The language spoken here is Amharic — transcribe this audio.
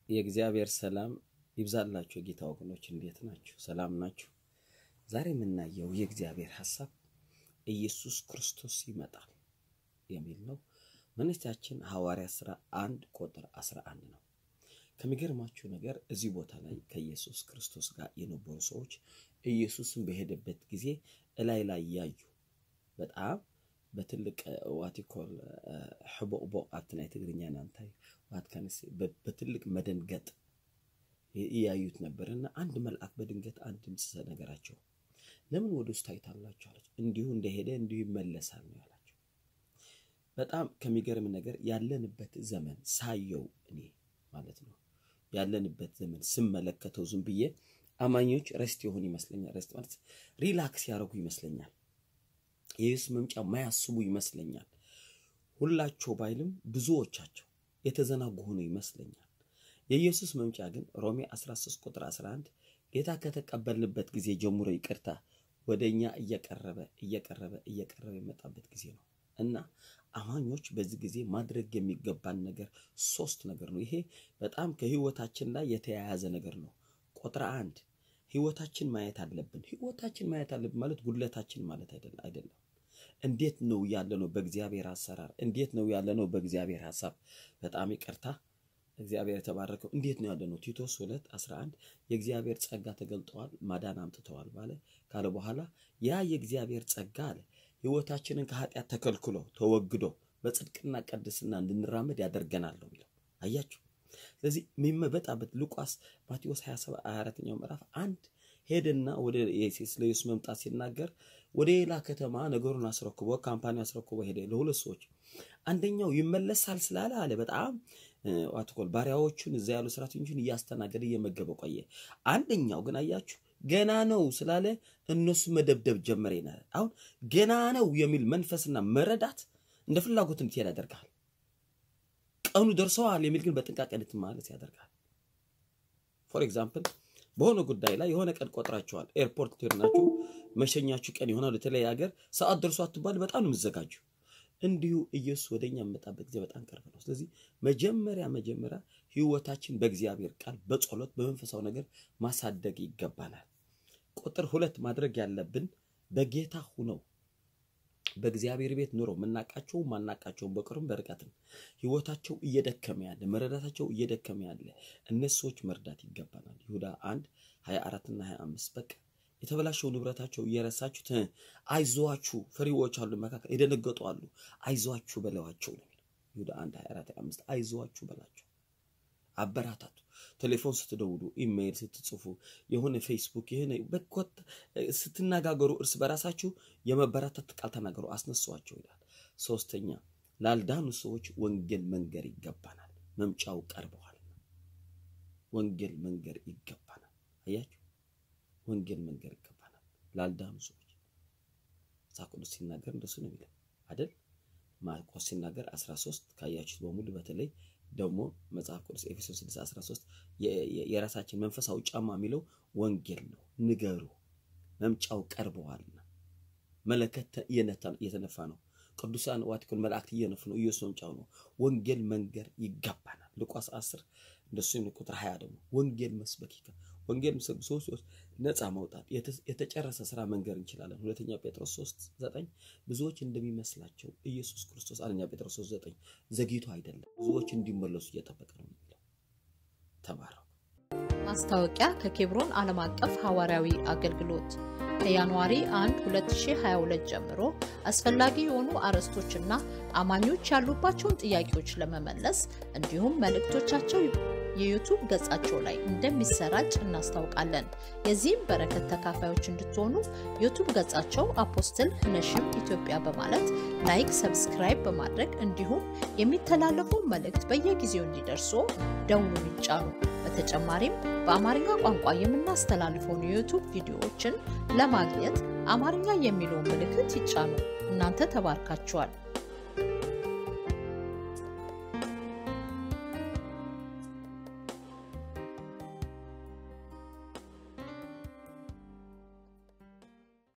የእግዚአብሔር ሰላም ይብዛላችሁ። የጌታ ወገኖች እንዴት ናችሁ? ሰላም ናችሁ? ዛሬ የምናየው የእግዚአብሔር ሐሳብ ኢየሱስ ክርስቶስ ይመጣል የሚል ነው። መነሻችን ሐዋርያ ሥራ አንድ ቁጥር 11 ነው። ከሚገርማችሁ ነገር እዚህ ቦታ ላይ ከኢየሱስ ክርስቶስ ጋር የነበሩ ሰዎች ኢየሱስን በሄደበት ጊዜ እላይ ላይ ያዩ በጣም በትልቅ ዋቲኮል ሕቦቅቦ ኣብቲ ናይ ትግርኛ ናንታይ ዋትካንስ በትልቅ መደንገጥ እያዩት ነበር እና አንድ መልአክ በድንገት አንድ ድምፅ ነገራቸው። ለምን ወደ ውስጥ ታይታላችሁ አላቸው። እንዲሁ እንደሄደ እንዲሁ ይመለሳል ነው ያላቸው። በጣም ከሚገርም ነገር ያለንበት ዘመን ሳየው እኔ ማለት ነው ያለንበት ዘመን ስመለከተው ዝም ብዬ አማኞች ረስት የሆኑ ይመስለኛል። ረስት ማለት ሪላክስ ያደረጉ ይመስለኛል። የኢየሱስ መምጫ ማያስቡ ይመስለኛል። ሁላቸው ባይልም ብዙዎቻቸው የተዘናጉ ሆኖ ይመስለኛል። የኢየሱስ መምጫ ግን ሮሜ 13 ቁጥር 11 ጌታ ከተቀበልንበት ጊዜ ጀምሮ ይቅርታ ወደ እኛ እየቀረበ እየቀረበ እየቀረበ የመጣበት ጊዜ ነው እና አማኞች በዚህ ጊዜ ማድረግ የሚገባን ነገር ሶስት ነገር ነው። ይሄ በጣም ከህይወታችን ላይ የተያያዘ ነገር ነው። ቁጥር አንድ ህይወታችን ማየት አለብን። ህይወታችን ማየት አለብን ማለት ጉድለታችን ማለት አይደለም። እንዴት ነው ያለ ነው በእግዚአብሔር አሰራር፣ እንዴት ነው ያለ ነው በእግዚአብሔር ሀሳብ። በጣም ይቅርታ እግዚአብሔር የተባረከው እንዴት ነው ያለ ነው። ቲቶስ 2 11 የእግዚአብሔር ጸጋ ተገልጠዋል፣ ማዳን አምጥተዋል ባለ ካለ በኋላ ያ የእግዚአብሔር ጸጋ አለ ህይወታችንን ከኃጢአት ተከልክሎ ተወግዶ በጽድቅና ቅድስና እንድንራመድ ያደርገናል ነው የሚለው። አያችሁ። ስለዚህ የሚመበጣበት ሉቃስ ማቴዎስ 27 24ኛው ምዕራፍ አንድ ሄደና ወደ ስለ ኢየሱስ መምጣት ሲናገር ወደ ሌላ ከተማ ነገሩን አስረክቦ ካምፓኒ አስረክቦ ሄደ ለሁለት ሰዎች። አንደኛው ይመለሳል ስላለ አለ በጣም ዋትኮል ባሪያዎቹን እዛ ያሉ ሰራተኞችን እያስተናገደ እየመገበ ቆየ። አንደኛው ግን አያችሁ ገና ነው ስላለ እነሱ መደብደብ ጀመረ ይናል። አሁን ገና ነው የሚል መንፈስና መረዳት እንደ ፍላጎት እንድትሄድ ያደርጋል። ቀኑ ደርሰዋል የሚል ግን በጥንቃቄ እንድትመለስ ያደርጋል። ፎር ኤግዛምፕል በሆነ ጉዳይ ላይ የሆነ ቀን ቆጥራችኋል። ኤርፖርት ትሄዱናችሁ መሸኛችሁ ቀን ይሆናል የተለያየ ሀገር ሰዓት ደርሶ አትባል በጣም ነው የምዘጋጁ። እንዲሁ ኢየሱስ ወደ እኛ የመጣበት ጊዜ በጣም ቅርብ ነው። ስለዚህ መጀመሪያ መጀመሪያ ህይወታችን በእግዚአብሔር ቃል በጸሎት በመንፈሳዊ ነገር ማሳደግ ይገባናል። ቁጥር ሁለት ማድረግ ያለብን በጌታ ሁነው በእግዚአብሔር ቤት ኑሮ የምናቃቸው ማናቃቸውን በቅርብም በርቀትም ህይወታቸው እየደከመ ያለ መረዳታቸው እየደከመ ያለ እነሱ ሰዎች መርዳት ይገባናል። ይሁዳ አንድ 24 እና 25 በቃ የተበላሸው ንብረታቸው እየረሳችሁት አይዟችሁ፣ ፈሪዎች አሉ መካከል የደነገጡ አሉ፣ አይዟችሁ በለዋቸው ነው የሚለው ይሁዳ 1 24 25 አይዟችሁ በላቸው፣ አበራታቱ። ቴሌፎን ስትደውሉ፣ ኢሜይል ስትጽፉ፣ የሆነ ፌስቡክ የሆነ በኮት ስትነጋገሩ እርስ በራሳችሁ የመበራታት ቃል ተናገሩ፣ አስነሷቸው ይላል። ሶስተኛ ላልዳኑ ሰዎች ወንጌል መንገር ይገባናል። መምጫው ቀርበዋል። ወንጌል መንገር ይገባናል። አያችሁ ወንጌል መንገር ይገባናል ላልዳኑ ሰዎች። መጽሐፍ ቅዱስ ሲናገር እንደሱ ነው የሚለው አይደል? ማርቆስ ሲናገር 13 ካያችሁት በሙሉ በተለይ ደግሞ መጽሐፍ ቅዱስ ኤፌሶን 6 13 የራሳችን መንፈሳዊ ጫማ የሚለው ወንጌል ነው። ንገሩ መምጫው ቀርበዋልና መለከት እየተነፋ ነው። ቅዱሳን ዋቲኮን መላእክት እየነፉ ነው። ኢየሱስ መምጫው ነው። ወንጌል መንገር ይገባናል። ሉቃስ 10 እንደሱ ቁጥር 20 ደግሞ ወንጌል መስበክ ይገባል። ወንጌል ሰዎች ነፃ መውጣት የተጨረሰ ስራ መንገር እንችላለን። ሁለተኛ ጴጥሮስ 3 9 ብዙዎች እንደሚመስላቸው ኢየሱስ ክርስቶስ አንደኛ ጴጥሮስ 3 9 ዘግይቶ አይደለም ብዙዎች እንዲመለሱ እየጠበቀ ነው የሚለው። ተባረኩ። ማስታወቂያ ከኬብሮን ዓለም አቀፍ ሐዋርያዊ አገልግሎት ከጃንዋሪ 1 2022 ጀምሮ አስፈላጊ የሆኑ አርዕስቶችና አማኞች ያሉባቸውን ጥያቄዎች ለመመለስ እንዲሁም መልእክቶቻቸው የዩቱብ ገጻቸው ላይ እንደሚሰራጭ እናስታውቃለን። የዚህም በረከት ተካፋዮች እንድትሆኑ ዩቱብ ገጻቸው አፖስትል ነሽም ኢትዮጵያ በማለት ላይክ፣ ሰብስክራይብ በማድረግ እንዲሁም የሚተላለፉ መልእክት በየጊዜው እንዲደርሱ ደውሉን ይጫኑ። በተጨማሪም በአማርኛ ቋንቋ የምናስተላልፈውን የዩቱብ ቪዲዮዎችን ለማግኘት አማርኛ የሚለውን ምልክት ይጫኑ። እናንተ ተባርካችኋል።